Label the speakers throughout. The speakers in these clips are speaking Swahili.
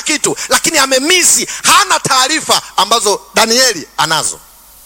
Speaker 1: kitu lakini amemisi hana taarifa ambazo danieli anazo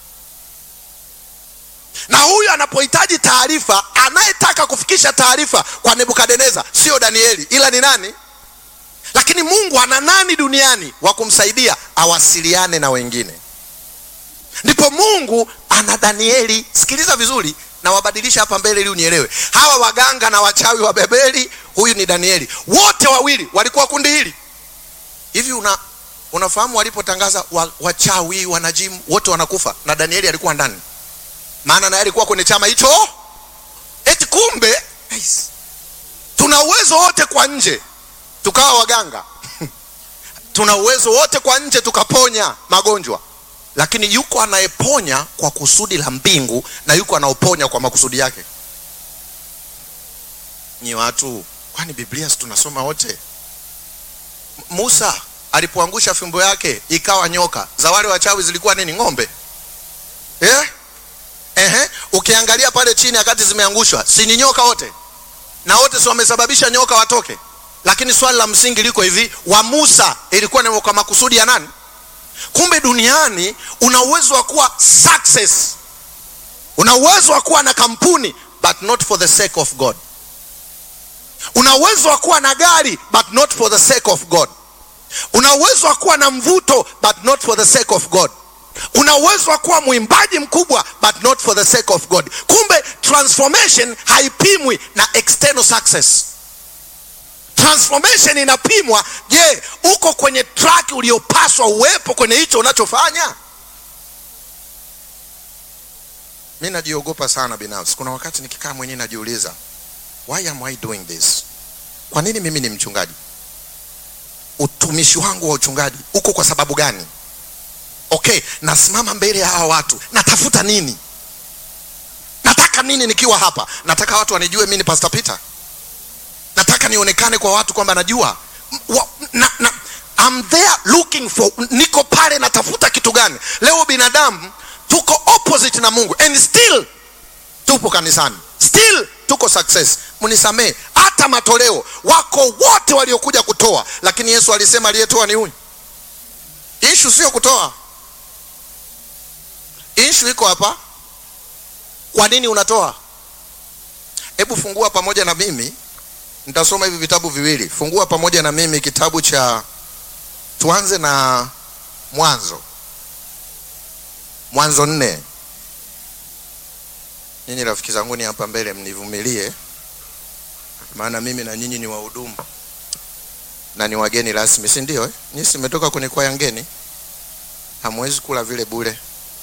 Speaker 1: na huyu anapohitaji taarifa anayetaka kufikisha taarifa kwa nebukadneza sio danieli ila ni nani lakini mungu ana nani duniani wa kumsaidia awasiliane na wengine ndipo mungu ana danieli sikiliza vizuri na wabadilisha hapa mbele ili unielewe hawa waganga na wachawi wa bebeli huyu ni danieli wote wawili walikuwa kundi hili hivi una unafahamu walipotangaza wa, wachawi wanajimu wote wanakufa na danieli alikuwa ndani maana naye alikuwa kwenye chama hicho eti kumbe nice. tuna uwezo wote kwa nje tukawa waganga tuna uwezo wote kwa nje tukaponya magonjwa lakini yuko anayeponya kwa kusudi la mbingu na yuko anaoponya kwa makusudi yake nyi watu kwani biblia si tunasoma wote M- musa alipoangusha fimbo yake ikawa nyoka za wale wachawi zilikuwa nini ng'ombe yeah? Ehe, ukiangalia pale chini wakati zimeangushwa si ni nyoka wote na wote si wamesababisha nyoka watoke lakini swali la msingi liko hivi wa musa ilikuwa ni kwa makusudi ya nani kumbe duniani una uwezo wa kuwa success una uwezo wa kuwa na kampuni but not for the sake of god una uwezo wa kuwa na gari but not for the sake of god una uwezo wa kuwa na mvuto but not for the sake of god una uwezo wa kuwa mwimbaji mkubwa but not for the sake of god kumbe transformation haipimwi na external success transformation inapimwa je uko kwenye track uliopaswa uwepo kwenye hicho unachofanya mi najiogopa sana binafsi kuna wakati nikikaa mwenyewe najiuliza why am i doing this kwa nini mimi ni mchungaji utumishi wangu wa uchungaji uko kwa sababu gani okay nasimama mbele ya hawa watu natafuta nini nataka nini nikiwa hapa nataka watu wanijue mi ni pastor peter nataka nionekane kwa watu kwamba najua M- wa, na, na, I'm there looking for niko pale natafuta kitu gani leo binadamu tuko opposite na mungu and still tupo kanisani still tuko success mnisamee hata matoleo wako wote waliokuja kutoa lakini yesu alisema aliyetoa ni huyu ishu sio kutoa ishu iko hapa kwa nini unatoa hebu fungua pamoja na mimi nitasoma hivi vitabu viwili fungua pamoja na mimi kitabu cha tuanze na mwanzo mwanzo nne nyinyi rafiki zanguni hapa mbele mnivumilie maana mimi na nyinyi ni wahudumu na ni wageni rasmi si ndio eh? nyinyi simetoka kwenye kwaya ngeni hamwezi kula vile bure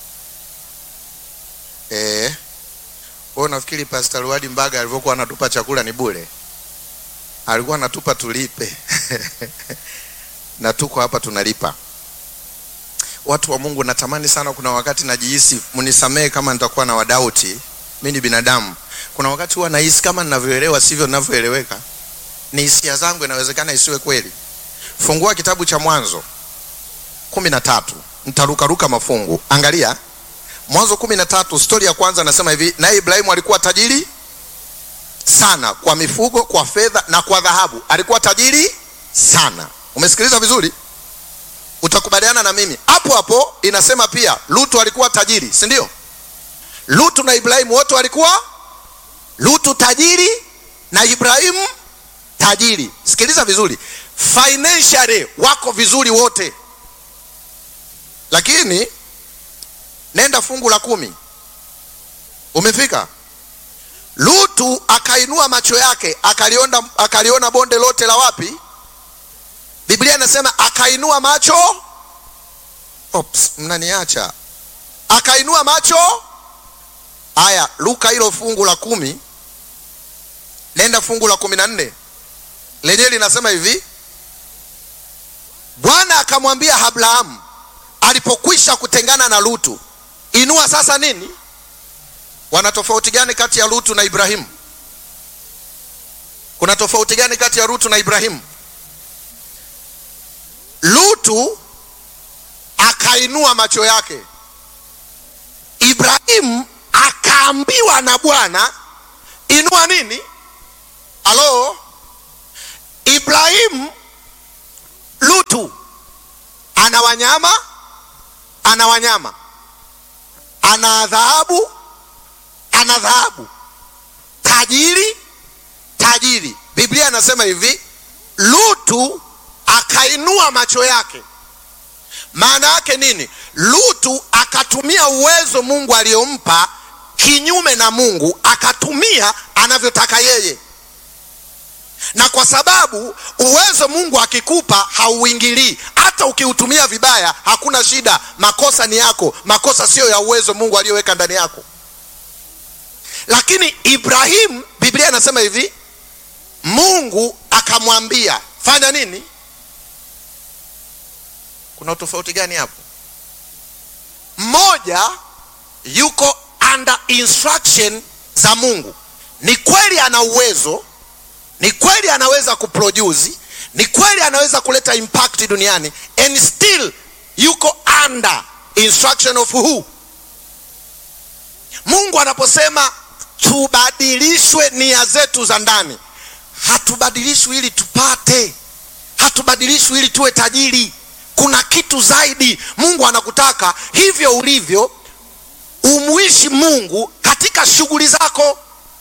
Speaker 1: eh wewe unafikiri pastor Luadi Mbaga alivyokuwa anatupa chakula ni bure alikuwa anatupa tulipe na tuko hapa tunalipa watu wa mungu natamani sana kuna wakati najihisi mnisamehe kama nitakuwa na wadauti mi ni binadamu kuna wakati huwa nahisi kama ninavyoelewa sivyo ninavyoeleweka ni hisia zangu inawezekana isiwe kweli fungua kitabu cha mwanzo kumi na tatu ntarukaruka mafungu angalia mwanzo kumi na tatu stori ya kwanza anasema hivi naye ibrahimu alikuwa tajiri sana kwa mifugo kwa fedha na kwa dhahabu alikuwa tajiri sana umesikiliza vizuri utakubaliana na mimi hapo hapo inasema pia lutu alikuwa tajiri si ndio lutu na ibrahimu wote walikuwa lutu tajiri na ibrahimu tajiri sikiliza vizuri financially wako vizuri wote lakini nenda fungu la kumi umefika lutu akainua macho yake akaliona, akaliona bonde lote la wapi biblia inasema akainua macho Ops, mnaniacha akainua macho haya luka hilo fungu la kumi nenda fungu la kumi na nne lenyewe linasema hivi bwana akamwambia abrahamu alipokwisha kutengana na lutu inua sasa nini wana tofauti gani kati ya lutu na ibrahimu kuna tofauti gani kati ya lutu na ibrahimu lutu akainua macho yake ibrahimu akaambiwa na bwana inua nini halo ibrahimu Lutu ana wanyama, ana wanyama, ana dhahabu, ana dhahabu, tajiri, tajiri. Biblia inasema hivi, Lutu akainua macho yake. Maana yake nini? Lutu akatumia uwezo Mungu aliyompa kinyume na Mungu, akatumia anavyotaka yeye na kwa sababu uwezo Mungu akikupa hauingilii. Hata ukiutumia vibaya hakuna shida, makosa ni yako, makosa siyo ya uwezo Mungu aliyoweka ndani yako. Lakini Ibrahimu, Biblia inasema hivi, Mungu akamwambia fanya nini? Kuna utofauti gani hapo? Mmoja yuko under instruction za Mungu, ni kweli ana uwezo ni kweli anaweza kuproduce, ni kweli anaweza kuleta impact duniani, and still yuko under instruction of who? Mungu anaposema tubadilishwe nia zetu za ndani, hatubadilishwi ili tupate, hatubadilishwi ili tuwe tajiri. Kuna kitu zaidi. Mungu anakutaka hivyo ulivyo, umuishi Mungu katika shughuli zako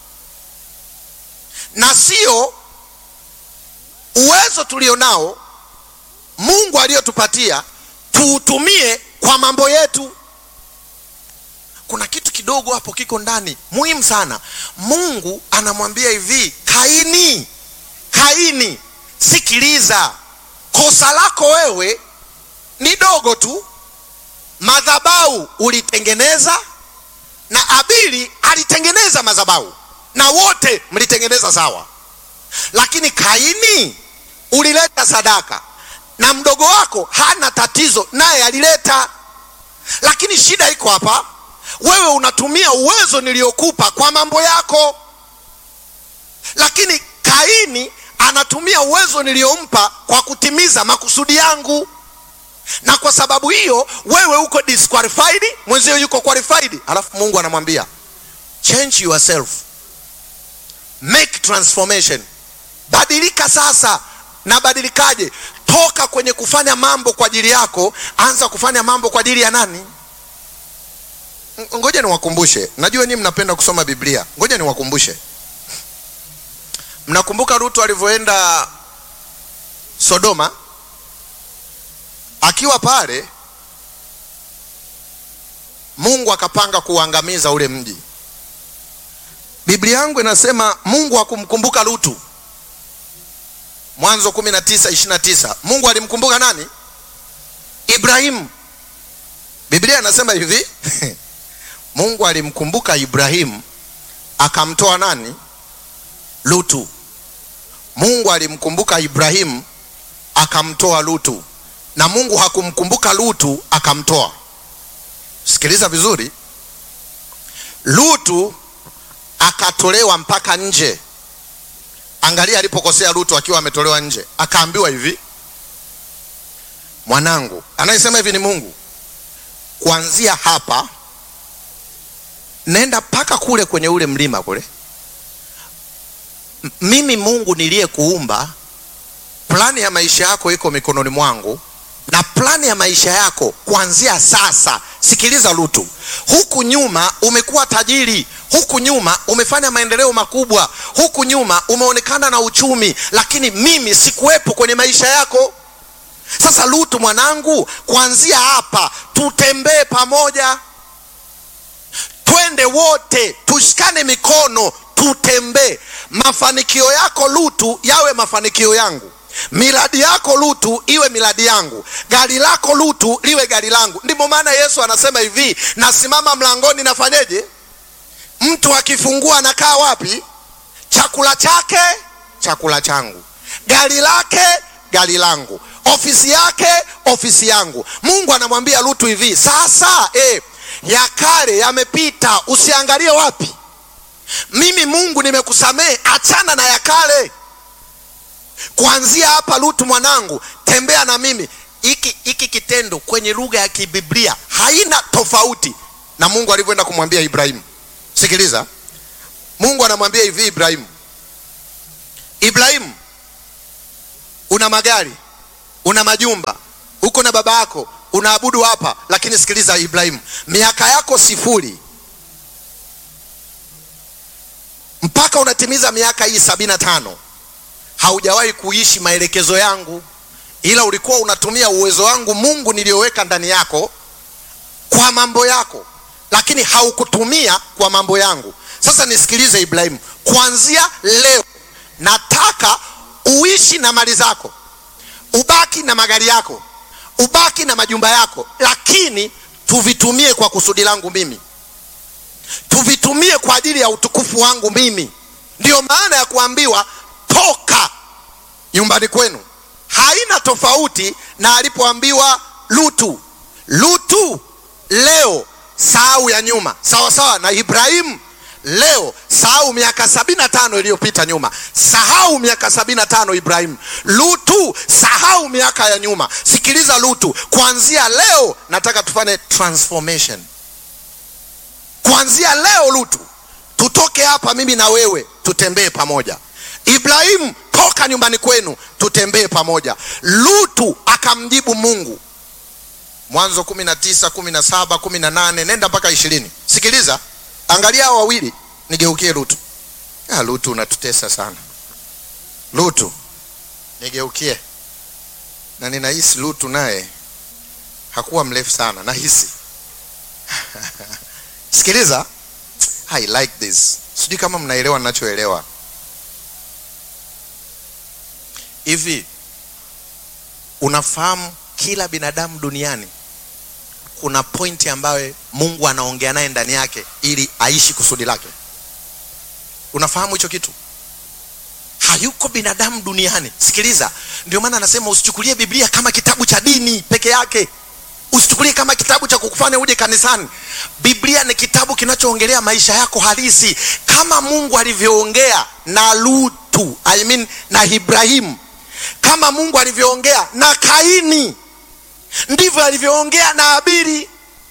Speaker 1: na sio uwezo tulionao Mungu aliyotupatia tuutumie kwa mambo yetu. Kuna kitu kidogo hapo kiko ndani muhimu sana. Mungu anamwambia hivi, Kaini, Kaini, sikiliza, kosa lako wewe ni dogo tu. Madhabahu ulitengeneza na Abili alitengeneza madhabahu na wote mlitengeneza sawa, lakini Kaini ulileta sadaka na mdogo wako hana tatizo, naye alileta. Lakini shida iko hapa, wewe unatumia uwezo niliokupa kwa mambo yako, lakini Kaini anatumia uwezo niliompa kwa kutimiza makusudi yangu, na kwa sababu hiyo wewe uko disqualified, mwenzio yuko qualified. Alafu Mungu anamwambia change yourself make transformation, badilika sasa. Na badilikaje? Toka kwenye kufanya mambo kwa ajili yako, anza kufanya mambo kwa ajili ya nani? Ngoja niwakumbushe, najua nyinyi mnapenda kusoma Biblia. Ngoja niwakumbushe, mnakumbuka Lutu alivyoenda Sodoma? Akiwa pale, Mungu akapanga kuangamiza ule mji. Biblia yangu inasema Mungu hakumkumbuka Lutu. Mwanzo 19 29. Mungu alimkumbuka nani? Ibrahimu. Biblia inasema hivi Mungu alimkumbuka Ibrahimu akamtoa nani? Lutu. Mungu alimkumbuka Ibrahimu akamtoa Lutu, na Mungu hakumkumbuka Lutu akamtoa. Sikiliza vizuri, Lutu akatolewa mpaka nje. Angalia alipokosea Lutu akiwa ametolewa nje, akaambiwa hivi, mwanangu. Anayesema hivi ni Mungu. Kuanzia hapa nenda mpaka kule kwenye ule mlima kule. M- mimi Mungu niliyekuumba, plani ya maisha yako iko mikononi mwangu, na plani ya maisha yako kuanzia sasa. Sikiliza Lutu, huku nyuma umekuwa tajiri, huku nyuma umefanya maendeleo makubwa, huku nyuma umeonekana na uchumi, lakini mimi sikuwepo kwenye maisha yako. Sasa Lutu mwanangu, kuanzia hapa tutembee pamoja, twende wote, tushikane mikono, tutembee. Mafanikio yako Lutu yawe mafanikio yangu, miradi yako Lutu iwe miradi yangu, gari lako Lutu liwe gari langu. Ndipo maana Yesu anasema hivi, nasimama mlangoni, nafanyeje? Mtu akifungua anakaa wapi? Chakula chake chakula changu, gari lake gari langu, ofisi yake ofisi yangu. Mungu anamwambia Lutu hivi sasa, eh, ya kale yamepita, usiangalie wapi. Mimi Mungu nimekusamehe, achana na ya kale. Kuanzia hapa, Lutu mwanangu, tembea na mimi. Hiki hiki kitendo kwenye lugha ya kibiblia haina tofauti na Mungu alivyoenda kumwambia Ibrahimu. Sikiliza, Mungu anamwambia hivi Ibrahimu, Ibrahimu, una magari, una majumba, uko na baba yako, unaabudu hapa, lakini sikiliza Ibrahimu, miaka yako sifuri mpaka unatimiza miaka hii sabini na tano haujawahi kuishi maelekezo yangu, ila ulikuwa unatumia uwezo wangu Mungu niliyoweka ndani yako kwa mambo yako, lakini haukutumia kwa mambo yangu. Sasa nisikilize Ibrahimu, kuanzia leo nataka uishi na mali zako, ubaki na magari yako, ubaki na majumba yako, lakini tuvitumie kwa kusudi langu mimi, tuvitumie kwa ajili ya utukufu wangu mimi. Ndiyo maana ya kuambiwa toka nyumbani kwenu. Haina tofauti na alipoambiwa Lutu. Lutu leo sahau ya nyuma, sawa sawa na Ibrahimu leo sahau miaka sabini na tano iliyopita nyuma, sahau miaka sabini na tano Ibrahimu. Lutu sahau miaka ya nyuma. Sikiliza Lutu, kuanzia leo nataka tufanye transformation. Kuanzia leo Lutu, tutoke hapa, mimi na wewe tutembee pamoja. Ibrahimu, toka nyumbani kwenu, tutembee pamoja. Lutu akamjibu Mungu, Mwanzo kumi na tisa kumi na saba kumi na nane nenda mpaka ishirini. Sikiliza, angalia hao wawili, nigeukie Lutu. Ah, Lutu unatutesa sana Lutu, nigeukie. Na ninahisi Lutu naye hakuwa mrefu sana, nahisi sikiliza, I like this. Sijui kama mnaelewa ninachoelewa. Hivi unafahamu kila binadamu duniani kuna pointi ambayo Mungu anaongea naye ndani yake ili aishi kusudi lake. Unafahamu hicho kitu? Hayuko binadamu duniani. Sikiliza, ndio maana anasema usichukulie Biblia kama kitabu cha dini peke yake, usichukulie kama kitabu cha kukufanya uje kanisani. Biblia ni kitabu kinachoongelea maisha yako halisi, kama Mungu alivyoongea na Lutu, I mean na Ibrahimu, kama Mungu alivyoongea na Kaini ndivyo alivyoongea na Abili.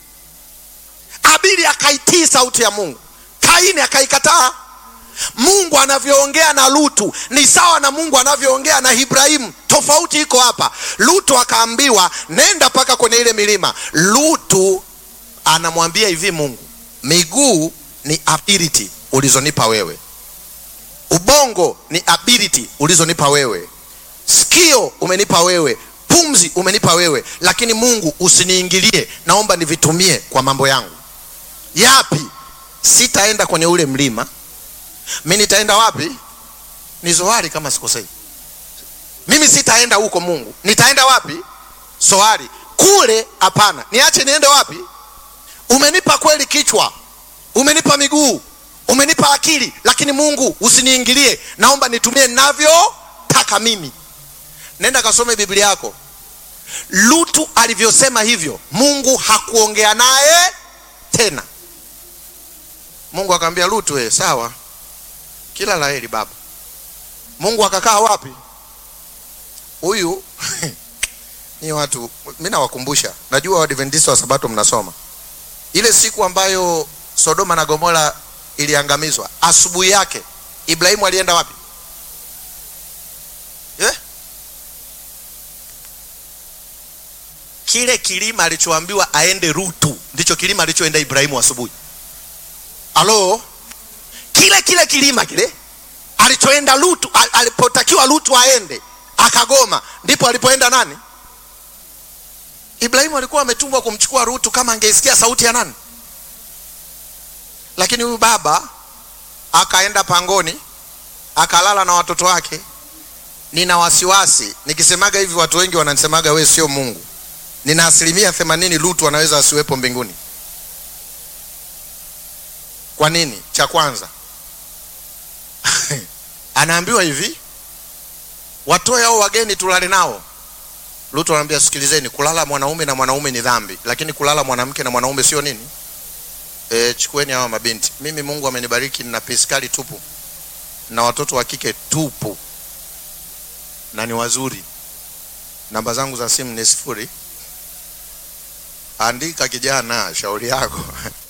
Speaker 1: Abili akaitii sauti ya Mungu, Kaini akaikataa. Mungu anavyoongea na Lutu ni sawa na Mungu anavyoongea na Ibrahimu. Tofauti iko hapa. Lutu akaambiwa nenda mpaka kwenye ile milima. Lutu anamwambia hivi Mungu, miguu ni ability ulizonipa wewe, ubongo ni ability ulizonipa wewe, sikio umenipa wewe pumzi umenipa wewe, lakini Mungu usiniingilie, naomba nivitumie kwa mambo yangu. Yapi? Sitaenda kwenye ule mlima. Mimi nitaenda wapi? Ni Zoari kama sikosei. Mimi sitaenda huko Mungu. Nitaenda wapi? Zoari. Kule hapana. Niache niende wapi? Umenipa kweli kichwa, umenipa miguu, umenipa akili, lakini Mungu usiniingilie, naomba nitumie navyotaka mimi. Nenda kasome Biblia yako. Lutu alivyosema hivyo, Mungu hakuongea naye tena. Mungu akamwambia Lutu, eh, sawa, kila laheri baba. Mungu akakaa wapi? Huyu ni watu, mimi nawakumbusha, najua Waadventista wa Sabato mnasoma ile siku ambayo Sodoma na Gomora iliangamizwa, asubuhi yake Ibrahimu alienda wapi? yeah? Kile kilima alichoambiwa aende Rutu ndicho kilima alichoenda Ibrahimu asubuhi. Alo, kile kile kilima kile alichoenda Lutu, alipotakiwa Lutu aende akagoma, ndipo alipoenda nani? Ibrahimu alikuwa ametumwa kumchukua Rutu kama angeisikia sauti ya nani, lakini huyu baba akaenda pangoni akalala na watoto wake. Nina wasiwasi nikisemaga hivi, watu wengi wananisemaga we sio Mungu. Nina asilimia themanini Lutu anaweza asiwepo mbinguni. Kwa nini? Cha kwanza anaambiwa hivi, watoe hao wageni tulale nao. Lutu anaambia sikilizeni, kulala mwanaume na mwanaume ni dhambi, lakini kulala mwanamke na mwanaume sio nini? E, chukueni hawa mabinti. Mimi Mungu amenibariki nina piskali tupu na watoto wa kike tupu na ni wazuri. Namba zangu za simu ni sifuri. Andika kijana, shauri yako